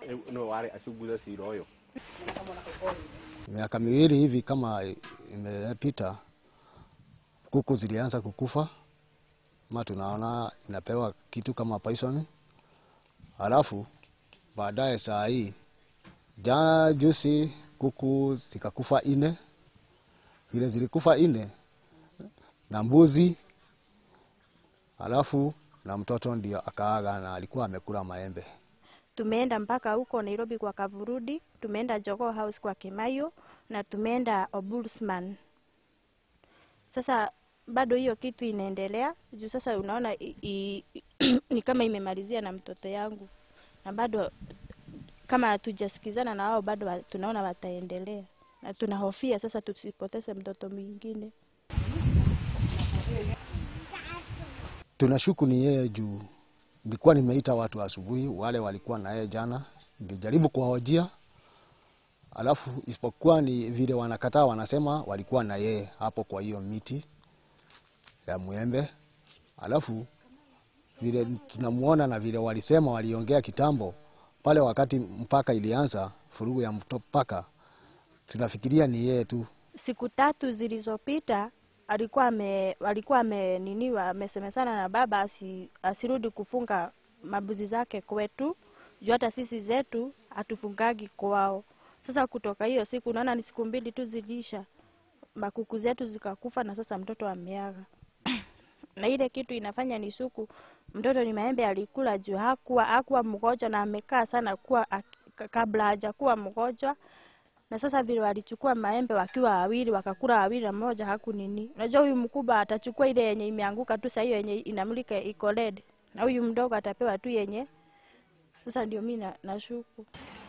no wale achunguze sira ũyũ Miaka miwili hivi kama imepita, kuku zilianza kukufa, ma tunaona inapewa kitu kama poison, halafu baadaye saa hii jana juzi kuku zikakufa ine, vile zilikufa ine na mbuzi, halafu na mtoto ndio akaaga na alikuwa amekula maembe. Tumeenda mpaka huko Nairobi kwa Kavurudi, tumeenda Jogoo House kwa Kimayo na tumeenda Ombudsman. Sasa bado hiyo kitu inaendelea juu sasa unaona i, i, ni kama imemalizia na mtoto yangu, na bado kama hatujasikizana na wao bado wa- tunaona wataendelea, na tunahofia sasa tusipoteze mtoto mwingine. Tunashuku ni yeye juu nilikuwa nimeita watu asubuhi, wale walikuwa na yeye jana, nilijaribu kuwahojia, alafu isipokuwa ni vile wanakataa, wanasema walikuwa na yeye hapo kwa hiyo miti ya mwembe, alafu vile tunamuona na vile walisema waliongea kitambo pale, wakati mpaka ilianza furugu ya mpaka, tunafikiria ni yeye tu. siku tatu zilizopita alikuwa ame, alikuwa ameniniwa amesemesana na baba asi, asirudi kufunga mabuzi zake kwetu juu hata sisi zetu hatufungagi kwao. Sasa kutoka hiyo siku naona ni siku mbili tu zilisha, makuku zetu zikakufa na sasa mtoto ameaga. na ile kitu inafanya ni suku, mtoto ni maembe alikula juu hakuwa hakuwa mgonjwa na amekaa sana kuwa ak- kabla hajakuwa mgonjwa na sasa vile walichukua maembe wakiwa wawili wakakula wawili na mmoja hakunini. Unajua huyu mkubwa atachukua ile yenye imeanguka tu, saa hiyo yenye inamlika iko red, na huyu mdogo atapewa tu yenye. Sasa ndio mimi na- nashuku